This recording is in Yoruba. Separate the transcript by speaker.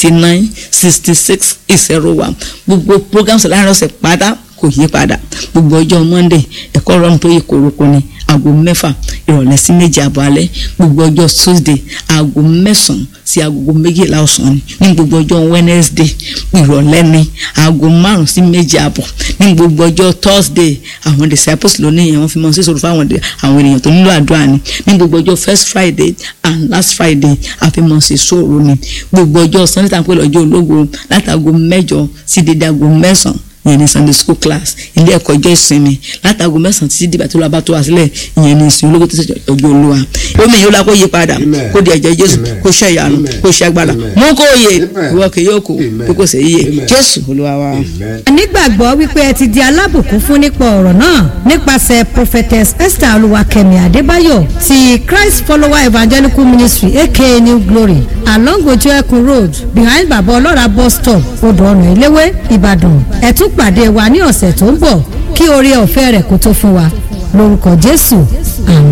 Speaker 1: eighty nine sixty six zero one gbogbo programs láàrin ọ̀sẹ̀ pátá kò yí padà gbogbo ọjọ́ monday ẹ̀kọ́ ọ̀rọ̀ tó yẹ kórókó ni aago mẹ́fà ìrọ̀lẹ́ sí méje àbọ̀ alẹ́ gbogbo ọjọ́ tuesday aago mẹ́sàn-án sí aago méjìlá ọ̀sán ni ní gbogbo ọjọ́ wednesday ìrọ̀lẹ́ ni aago márùn-ún sí méje àbọ̀ ní gbogbo ọjọ́ thursday àwọn disciples lónìí yẹn wọ́n fi mọ́ sí sọ̀rọ̀ fáwọn àwọn ènìyàn tó nílò àdúrà ni ní gbogbo ọjọ́ first friday and last friday àfihàn sí sọ̀rọ̀ ni gbogbo ọjọ́ sunday tàbí ọjọ́ ológo láti aago mẹ́jọ sí dédé aago mẹ́sàn-án ìyẹn ní sunday school class ilé ẹ̀kọ́ ọjọ́ ìsinmi látago mẹ́sàn-án títí dìgbà tó lọ bá tó wá sílẹ̀ ìyẹn ní ìsìn ológun tó ṣe ọjọ́ olúwa omi yìí ó la kó yí padà kó di ẹ̀jẹ̀ jésù kó ṣe ìyanu kó ṣe agbára mú kó yè ìwọ kì yóò kó kó kò sì yíyè jésù olúwa wa.
Speaker 2: nígbàgbọ́ wípé ẹ ti di alábùkún fún nípa ọ̀rọ̀ náà nípasẹ̀ prophetess esther olúwakẹ́mi adébáyọ̀ ti christ follower evangelical ministry aka new glory along ojú ẹkùn road behind baba ọlọ́ra bus stop odò ọ̀nà ìléwé ìbàdàn ẹ tún pàdé wa ní ọ̀sẹ̀ tó ń bọ̀ kí oore ọ̀fẹ́ rẹ̀ kó tó fún wa lórúkọ jésù àmín.